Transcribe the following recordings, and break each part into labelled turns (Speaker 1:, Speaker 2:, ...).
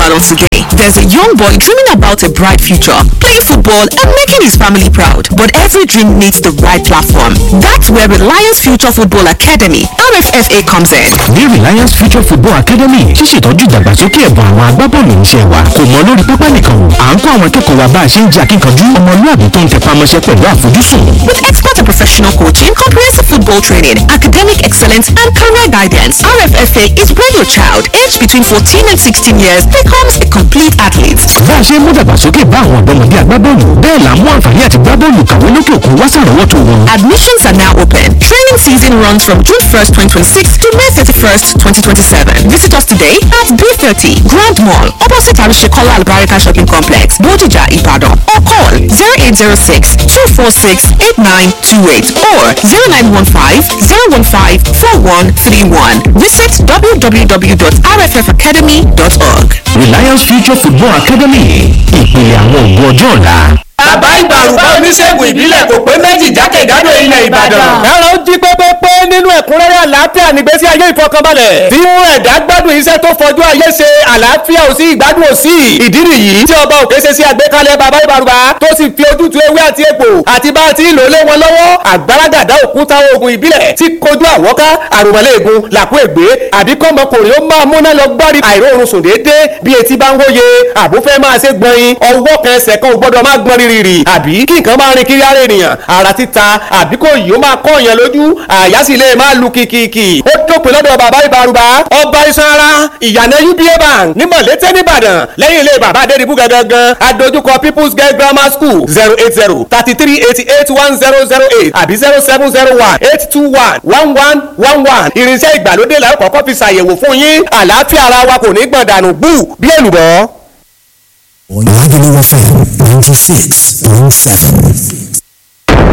Speaker 1: channel today. There's a young boy dreaming about a bright future, playing football and making his family proud. But every dream needs the right platform. That's where Reliance Future Football Academy, RFFA, comes in.
Speaker 2: ní reliance future football academy ṣíṣètọ́jú ìdàgbàsókè ẹ̀bùn àwọn agbábọ́ọ̀lù iṣẹ́ wa kò mọ lórí pápá nìkan o à ń kọ́ àwọn akẹ́kọ̀ọ́ wa bá a ṣe ń jẹ́ akínkanjú ọmọlúàbí tó ń tẹpá mọ́ṣẹ́ pẹ̀lú àfojúsùn.
Speaker 1: With expert and professional coaching, comprehensive football training, academic excellence, and career guidance, RFFA is where your child, aged between 14 and 16 years, becomes a complete athlete.
Speaker 2: bá a ṣe ń mú dàgbàsókè bá àwọn ọ̀dọ́mọdé agbábọ́ọ̀lù bẹ́ẹ̀ là ń mú àǹfààní àti gbábọ́ọ̀lù kàwé lókè òkun wá sàrọ́wọ́tò wọn.
Speaker 1: Admissions are now open. Training season runs from June 1st, 2026 to May 31st, 2027. Visit us today at B30 Grand Mall, opposite Arishekola Albarika Shopping Complex, Bodija, Ibadan, or call 0806 246 8928 or 0915 015 4131. Visit www.rffacademy.org.
Speaker 2: reliance future football academy ìpìlẹ̀ àwọn òògùn ọjọ́ ọ̀la.
Speaker 3: bàbá ìgbàrúgbà oníṣègùn ìbílẹ̀ kò pé méjì jákèjádò ilẹ̀ ìbàdàn.
Speaker 4: ẹ̀rọ jí pépépé nínú ẹ̀kúnrẹ́rẹ́ àlàáfíà nígbésí ayé ìfọkànbalẹ̀. tí mú ẹ̀dá gbádùn iṣẹ́ tó fọjú ayé ṣe àlàáfíà ò sí ìgbádùn ò sí. ìdí nìyí tí ọba òkè ṣe sí àgbékalẹ̀ bàbá ìbàrùbá tó sì fi ojútùú ewé àti egbò àti bá a ti ń lò lé wọn lọ́wọ́ àgbàràgàdá òkúta oògùn ìbílẹ̀ tí kojú àwọ́ká àròmọ̀lẹ́ẹ̀gùn làkú ègbé àbí kọ́mọkùnrin ó máa múná lọ gbárí àìróorun sùn déédéé bí etí bá ń hóye àbúfẹ́ máa ṣe gbọ̀nyin ọwọ́ kan ẹsẹ̀ kan ò gbọ́dọ̀ máa gbọ́n rírì àbí kí nǹkan máa rin kiri ara ènìyàn ara títa àbí kò yìí ó máa kọ́ èèyàn lójú àyà sì lè máa lu kìkìkì ó dópin lọ́dọ̀ bàbá ìbárùbá ọba iṣan ara ìyànà uba bank ní mọ̀lété nìbàdàn lẹ́yìn ilé bàbá adédìbú gangan adójúkọ people's girl grammar school zero eight zero thirty three eighty eight one zero zero eight àbí zero seven zero one eight two one one one one one irinṣẹ́ ìgbàlódé la ó kọ́kọ́ fi ṣàyẹ̀wò fún yín àlàáfíà ara wa kò ní gbọ̀n dànù bú bí èlùbọ́.
Speaker 5: Lagelu FM 96.7.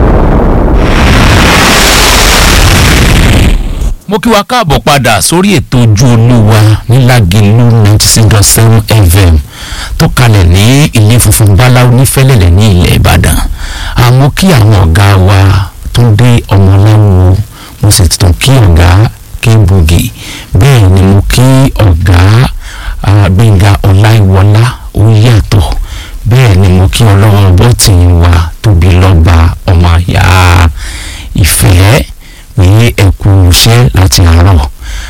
Speaker 2: mo kí wa káàbọ̀ padà sórí ètò ojú olúwa ní Lágelú ninety six dot seven fm tó kalẹ̀ ní ilé funfun báláwo nífẹ̀lẹ̀lẹ̀ ní ilẹ̀ ìbàdàn àmọ́ kí àwọn ọ̀gá wa tó dé ọmọláwo mo sì tún kí ọ̀gá kébùgì bẹ́ẹ̀ ni mo kí ọ̀gá gbẹ̀ngà ọláìwọlá ó yàtọ̀ bẹ́ẹ̀ ni mo kí ọlọ́wọ́ bọ́tì wa tóbi lọ́ba ọmọ àyà ìfẹ́ ní ẹkú iṣẹ́ láti àárọ̀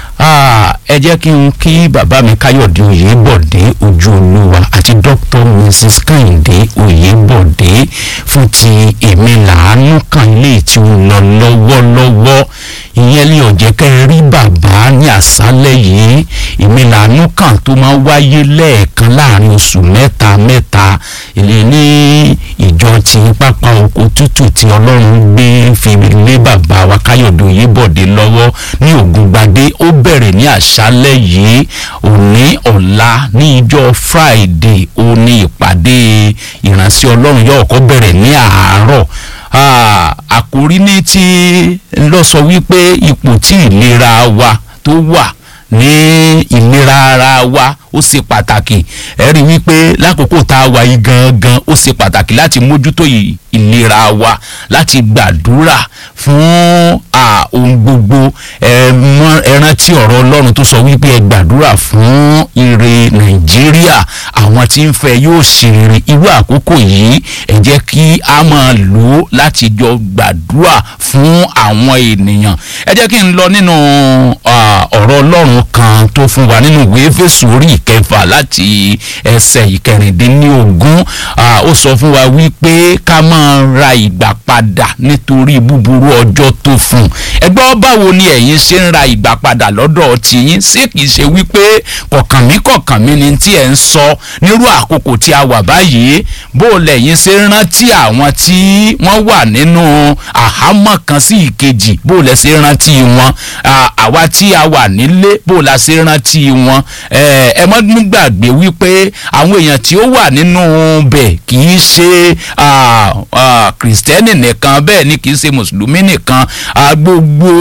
Speaker 2: ẹ jẹ́ kí n kí bàbá mi káyọ̀dé oyèbọ̀dé ojú olúwa àti dr mrs kẹ́hìndé oyèbọ̀dé fún ti èmi làánú kan ilé tí ó lọ lọ́wọ́lọ́wọ́ ìyẹn lè ọ̀jẹ̀ kẹ́ ẹ rí bàbá ní àṣálẹ̀ yìí èmi làánú kan tó máa wáyé lẹ́ẹ̀kan láàrin oṣù mẹ́ta mẹ́ta ilé ní ìjọ ti pápá oko tútù tí ọlọ́run gbé fi lé bàbá wa káyọ̀dé oyèbọ̀dé lọ́wọ́ ní ògùngbadé ó bẹ̀rẹ̀ ní àṣálẹ̀ yìí òní ọ̀la ní ìjọ friday ó ní ìpàdé ìránṣẹ́ ọlọ́run yóò kọ́ bẹ̀rẹ̀ ní àárọ̀ àkórí ní tí lọ sọ wípé ipò tí ìlera wa tó wà ní ìlera ara wa ó ṣe pàtàkì ẹ rí wípé lákòókò tá a wà yìí gangan ó ṣe pàtàkì láti mójútó ìlera wa láti gbàdúrà fún ohun gbogbo ẹ rántí ọ̀rọ̀ ọlọ́run tó sọ wípé ẹ gbàdúrà fún ire nàìjíríà àwọn tí ń fẹ́ yóò ṣe rere irú àkókò yìí ẹ jẹ́ kí a máa lò ó láti jọ gbàdúrà fún àwọn ènìyàn ẹ jẹ́ kí n lọ nínú ọ̀rọ̀ ọlọ́run kan tó fún wa nínú ìwé Éfésù orí ìkẹfà láti ẹsẹ̀ ìkẹrìndínlógún ó sọ fún wa wípé ká máa ra ìgbà padà nítorí búburú ọjọ́ tó fún ẹgbẹ́ báwo ni ẹ̀yin ṣe ń ra ìgbà padà lọ́dọ̀ tiyín ṣé kìí ṣe wípé kọ̀kànmí kọ̀kànmí ni tí ẹ̀ ń sọ nírú àkókò tí a wà báyìí bó lẹ̀yin ṣe ń rántí àwọn tí wọ́n wà nínú àhámọ́ kan sí ìkejì bó lẹ̀ ṣe ń rántí wọn àwa tí a wà nílé bó la ṣe ń rántí wọn ẹ mọ́ nígbàgbé wípé àwọn èèyàn tí ó wà nínú bẹ̀ kì í ṣe kìrìsìtẹ́nì nìkan bẹ́ẹ̀ ni kì í ṣe mùsùlùmí nìkan gbogbo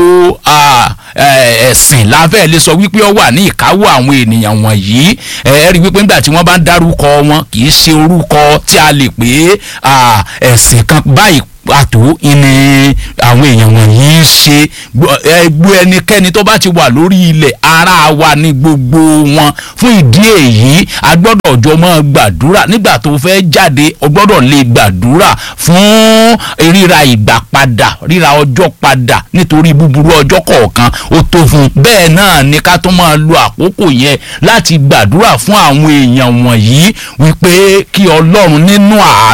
Speaker 2: ẹ̀sìn láfẹ́ lè sọ wípé ó wà ní ìkáwọ́ àwọn ènìyàn wọ̀nyí ẹ rí wípé nígbà tí wọ́n bá ń dárúkọ wọn kì í ṣe orúkọ tí a lè pè é ẹ̀sìn kan báyìí pàtó ìní àwọn èèyàn wọ̀nyí ń ṣe gbọ́- ẹ, gbọ́ ẹnikẹ́ni tó bá ti wà lórí ilẹ̀ ara wa ní gbogbo wọn fún ìdí èyí a gbọ́dọ̀ jọ máa gbàdúrà nígbà tó fẹ́ jáde o gbọ́dọ̀ lè gbàdúrà fún ríra ìgbà padà ríra ọjọ́ padà nítorí búburú ọjọ́ kọ̀ọ̀kan ó tó fún un bẹ́ẹ̀ náà ni ká tó máa lo àkókò yẹn láti gbàdúrà fún àwọn èèyàn wọ̀nyí wípé kí ọlọ́run nínú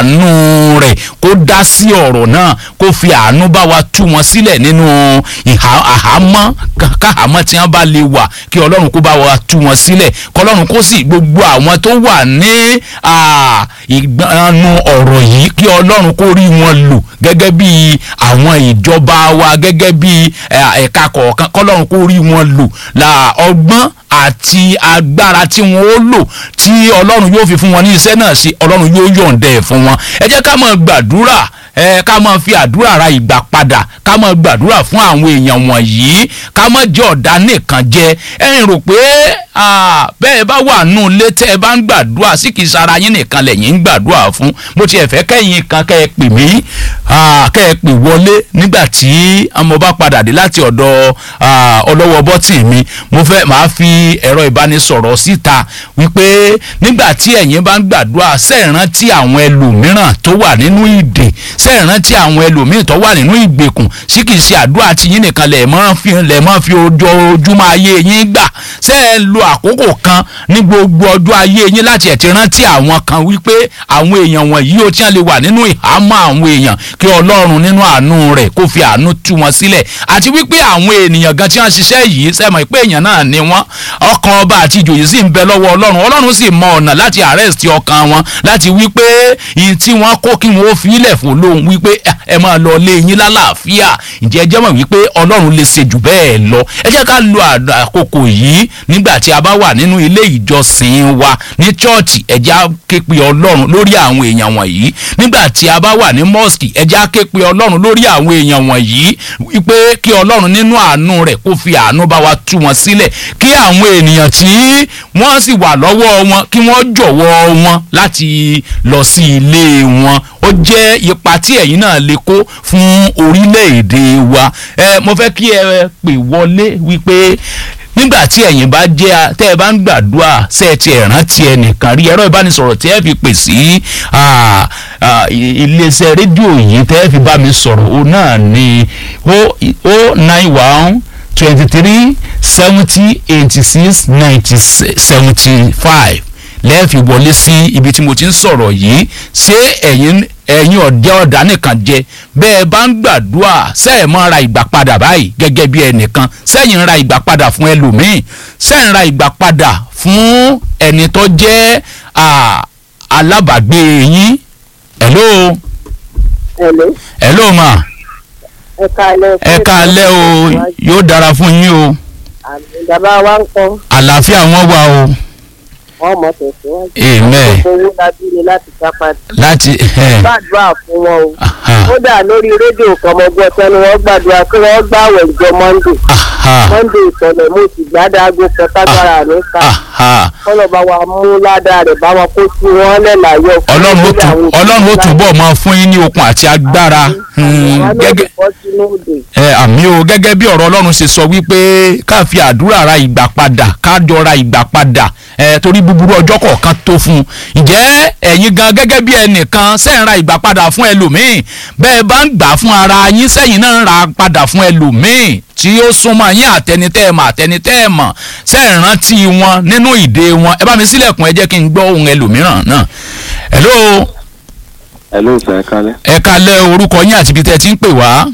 Speaker 2: àánú rẹ̀ kó dá sí ọ̀rọ̀ náà kó fi àánú bá wa tú wọn sílẹ̀ nínú ìhà àhámọ́ ká- káhámọ́ tí wọ́n bá lè wà kí ọlọ́run kó bá wa tú wọn sílẹ̀ kọlọ́run kó sì gbogbo àwọn tó wà ní à, ìgbanu ọ̀rọ̀ yìí kí ọlọ́run kó rí wọn lò gẹ́gẹ́ bí àwọn ìjọba wa gẹ́gẹ́ bí ẹ̀, ẹ̀ka kọ̀ọ̀kan kọlọ́run kó rí wọn lò la ọgbọ́n àti agbára tí wọn ó lò tí ọlọ́run yóò fi fún wọn ní iṣẹ́ náà sí ọlọ́run yóò yọ̀ǹda ẹ̀ fún wọn ẹ jẹ́ ká máa gbàdúrà ẹ ká máa fi àdúrà ra ìgbà padà ká máa gbàdúrà fún àwọn èèyàn wọ̀nyí ká máa jẹ́ ọ̀dà nìkan jẹ ẹ̀yin rò pé ah, bẹ́ẹ̀ bá wà nù lé tẹ́ ẹ bá ń gbàdúrà sí kì í sara yín nìkan lẹ́yìn ń gbàdúrà fún mo tiẹ̀ fẹ́ kẹ́yìn kan kẹ́ ẹ pè mí ah, kẹ́ ẹ pè wọlé nígbà tí mo bá padà dé láti ọ̀dọ̀ ah, ọlọ́wọ́ bọ́tì mi mo fẹ́ máa fi ẹ̀rọ ìbánisọ̀rọ̀ síta wípé nígbà tí ẹ̀yin bá ń gbàdúrà sẹ́ẹ̀rántí àwọn ẹlòmíràn tó wà nínú ìdè sẹ́ẹ̀rántí àwọn ẹlòmíràn tó wà nínú ìgbèkùn sí kìí ṣe àdúrà tí yín nìkan lẹ̀ mọ́ fi lẹ̀ mọ́ fi ojoojúmọ́ ayé yín gbà sẹ́ẹ̀ lo àkókò kan ní gbogbo ọjọ́ ayé yín láti ẹ̀ ti rántí àwọn kan wípé àwọn èèyàn wọ̀nyí ó tí wọ́n lè wà nínú ìhámọ́ àwọn èèyàn kí ọlọ́run nínú àánú rẹ̀ kó fi àánú tú wọn sílẹ̀ àti wípé àwọn ènìyàn gan tí wọ́n ṣiṣẹ́ yìí sẹ́mọ̀ pé èèyàn náà ni wọ́n ọkàn ọba àti ìjòyè sì ń bẹ lọ́wọ́ ọlọ́run ọlọ́run sì mọ ọ̀nà láti arrest ọkàn wọn láti wípé ìyí tí wọ́n kó kí wọ́n ó fi ilẹ̀ fún lóhùn wípé "Ah, ẹ máa lọ lé yín lálàáfíà ǹjẹ́ ẹ jẹ́ mọ̀ wípé ọlọ́run lè ṣe jù bẹ́ẹ̀ lọ ẹ jẹ́ ká lo àd- àkókò yìí nígbà tí a bá wà nínú ilé ìjọsìn wa ní chọ́ọ̀chì ẹ jẹ́ á ké pe ọlọ́run lórí àwọn èèyàn wọ̀nyí nígbà tí a bá wà ní mọ́ọ̀sì ẹ jẹ́ á ké pe ọlọ́run lórí àwọn èèyàn wọ̀nyí wípé kí ọlọ́run nínú àánú rẹ̀ kó fi àánú bá wa tú wọn sílẹ̀ kí àwọn ènìyàn tí wọ́n sì wà lọ́wọ́ wọn kí wọ́n jọ̀wọ́ wọn láti lọ sí ilé wọn ó jẹ́ ipa tí ẹ̀yin náà lè kó fún orílẹ̀-èdè wa ẹ mo fẹ́ kí ẹ pè wọlé wípé nígbà tí ẹ̀yin bá jẹ́ a- tẹ́ ẹ bá ń gbàdúrà ṣe ẹ ti ẹ̀ rántí ẹnìkan rí ẹ̀rọ ìbánisọ̀rọ̀ tí ẹ fi pè sí ah, ah, i- iléeṣẹ́ rédíò yìí tẹ́ ẹ fi bá mi sọ̀rọ̀ o náà ni o o nine one twenty three seventy eighty six ninety seventy five lẹ́ẹ̀fi wọlé sí ibi tí mo ti ń sọ̀rọ̀ yìí ṣé ẹ̀yin ẹ̀yin ọ̀dẹ́ ọ̀dà nìkan jẹ bẹ́ẹ̀ bá ń gbàdúrà sẹ́ẹ̀ mọ́ ra ìgbà padà báyìí gẹ́gẹ́ bí ẹnìkan sẹ́yìn ń ra ìgbà padà fún ẹlòmíì sẹ́yìn ń ra ìgbà padà fún ẹni tó jẹ́ à, alábàágbé yín hello
Speaker 6: Hello.
Speaker 2: hello ma
Speaker 6: ẹ káalẹ́.
Speaker 2: ẹ káalẹ́ o yóò dára fún yín o
Speaker 6: àmì bàbá wa ń kọ́
Speaker 2: àlàáfíà wọn wà o
Speaker 6: wọn mọ̀ tẹ̀síwájú.
Speaker 2: amen
Speaker 6: owó lábí ni láti sápá.
Speaker 2: láti ẹ
Speaker 6: gbàdúrà fún wọn o.
Speaker 2: aha
Speaker 6: kódà lórí rédíò kan mo gbọ́ sẹ́nu wọn gbàdúrà kí wọ́n gbàwẹ̀ ìjọ monday.
Speaker 2: aha
Speaker 6: monday ìsọ̀lẹ̀ mo sì gbádàgò kan tágbára mi ká.
Speaker 2: aha.
Speaker 6: kọ́lọ̀ bá wa mú ládàá rẹ̀ bá wọn kó sí wọn lẹ́làyọ̀.
Speaker 2: ọlọ́run ó tún ọlọ́run ó túbọ̀ máa fún yín ní okun àti agbára hmm, gẹ́gẹ́ ẹ àmì o gẹ́gẹ́ bí ọ̀rọ̀ ọlọ́run ṣe sọ wípé ká fi àdúrà ra ìgbà padà ká jọ ra ìgbà padà ẹ torí búburú ọjọ́ kọ̀ọ̀kan tó fún un ǹjẹ́ ẹ̀yin gan gẹ́gẹ́ bí ẹnìkan ṣe ń ra ìgbà padà fún ẹlòmíì bẹ́ẹ̀ bá ń gbà fún ara yín sẹ́yìn náà ń ra padà fún ẹlòmíì tí ó súnmọ́ yín àtẹnitẹ́ ẹ̀ mọ̀ àtẹnitẹ́ ẹ̀ mọ̀ ṣe ń rántí wọn nínú ìdè wọn ẹ bá mi sílẹ̀kùn ẹ jẹ́ kí n gbọ́ ohun ẹlòmíràn náà hello
Speaker 7: Hello sir, ẹ kálẹ́.
Speaker 2: ẹ kalẹ̀ orúkọ yín àti ibi tẹ́ ẹ ti ń pè wá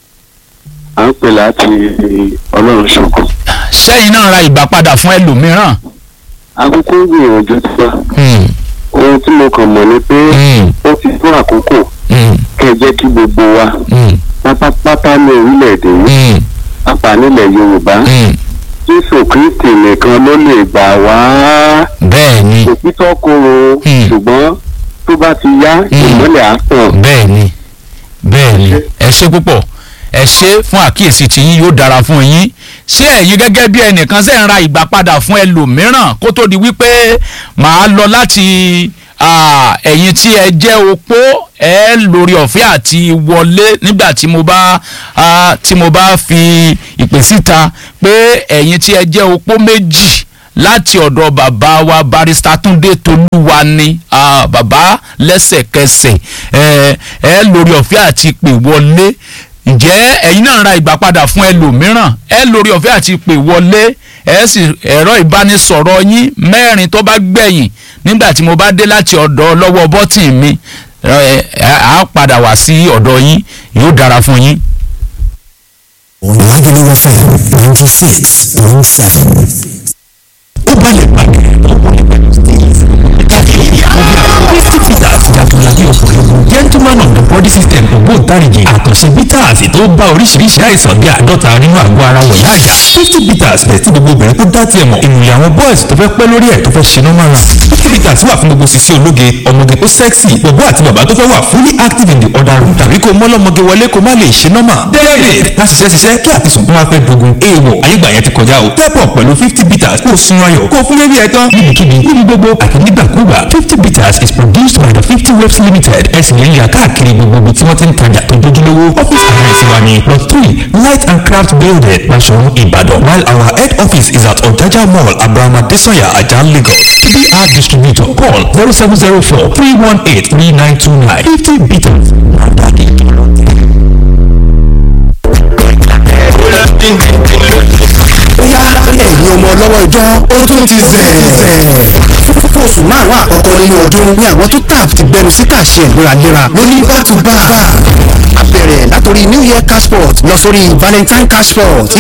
Speaker 7: À ń pè láti Ọlọ́run ṣògo.
Speaker 2: sẹ́yìn náà ra ìgbà padà fún ẹlòmíràn.
Speaker 7: Akókó ń gbìyànjú tí wá.
Speaker 2: Hmm,
Speaker 7: Ohun tí mo kàn mọ̀ ni pé
Speaker 2: hmm,
Speaker 7: ó ti tó àkókò
Speaker 2: hmm,
Speaker 7: kẹ́ ẹ jẹ́ kí gbogbo wa
Speaker 2: hmm,
Speaker 7: pátápátá ní orílẹ̀-èdè yìí
Speaker 2: hmm,
Speaker 7: pápá nílẹ̀ Yorùbá.
Speaker 2: hmm.
Speaker 7: Jésù Kristi nìkan ló lè gbà wá.
Speaker 2: bẹ́ẹ̀ ni
Speaker 7: Òtítọ́ korò
Speaker 2: Hmm.
Speaker 7: ṣùgbọ́n tó bá ti yá ìmọ́lẹ̀ á tàn.
Speaker 2: bẹ́ẹ̀ ni bẹ́ẹ̀ ni ẹ ṣe púpọ̀ ẹ ṣe fún àkíyèsí tí yín yóò dára fún yín ṣé ẹ̀yin gẹ́gẹ́ bí ẹnìkan ṣe ń ra ìgbà padà fún ẹlòmíràn kó tó di wípé màá lọ láti ah, ẹ̀yin tí ẹ jẹ́ opó ẹ lórí ọ̀fẹ́ àti wọlé nígbà tí mo bá ah, tí mo bá fi ìpè síta pé ẹ̀yin tí ẹ jẹ́ opó méjì láti ọ̀dọ̀ bàbá wa barista túndé tolúwa ni ah, bàbá lẹ́sẹ̀kẹsẹ̀ ẹ ẹ lórí ọ̀fẹ́ àti pè wọlé ǹjẹ́ ẹ̀yin náà ra ìgbà padà fún ẹlòmíràn ẹ lórí ọ̀fẹ́ àti pè wọlé ẹ sì ẹ̀rọ ìbánisọ̀rọ̀ yín mẹ́rin tó bá gbẹ̀yìn nígbà tí mo bá dé láti ọ̀dọ̀ lọ́wọ́ bọ́tì mi ẹ ẹ á padà wá sí ọ̀dọ̀ yín yóò dára fún yín.
Speaker 5: Lagelu FM ninety six point seven.
Speaker 8: ó balẹ̀ gbàgbé fifty peters jagunlabi ọ̀pọ̀lọpọ̀ gentleman on the body system ògbóǹtarìgì àkànṣe bitters tó bá oríṣiríṣi àìsàn bí àádọ́ta nínú àgọ́ ara wọ̀nyá àyà fifty peters bẹ̀rẹ̀ tí gbogbo obìnrin tó dá tiẹ̀ mọ̀ ìmùlẹ̀ àwọn boys tó fẹ́ pẹ́ lórí ẹ̀ tó fẹ́ ṣe normal run fifty peters wà fún gbogbo sisi ológe ọmọge tó sexy gbogbo àti bàbá tó fẹ́ wà fully active in the other room tàbí kó mọ́lọ́mọge wọlé kó má lè ṣe normal david láti ṣiṣẹ́ ṣiṣẹ́ kí àtisùn tó wá fẹ́ dogun èèwọ̀ ayégbà yẹn ti kọjá o step up pẹ̀lú fifty peters kó o sun ayọ̀ kó o fún bébí ẹ̀ tán níbikíbi níbi gbogbo àti nígbàkúgbà fifty peters is produced by the fifty waves limited ẹ sì lè rí i káàkiri gbogbo ibi tí wọ́n ti ń tajà tó dojúlówó office address wa ní plot three light and craft building Basoro Ibadan while our head office is at Ojaja mall Abrahama Desoya Ajah Lagos TBR distributor call zero seven zero four three one eight three nine two nine fifty bitters Nadadi
Speaker 5: Bóyá ẹ̀yin ọmọ ọlọ́wọ́ ìjọ ó tún ti zẹ̀. Fún oṣù márùn-ún àkọ́kọ́ nínú ọdún ni àwọn tó tap ti gbẹnu sí kàṣẹ ìléraléra lóní back to back. A bẹ̀rẹ̀ látòrí New Year cashport lọ sórí Valentine cashport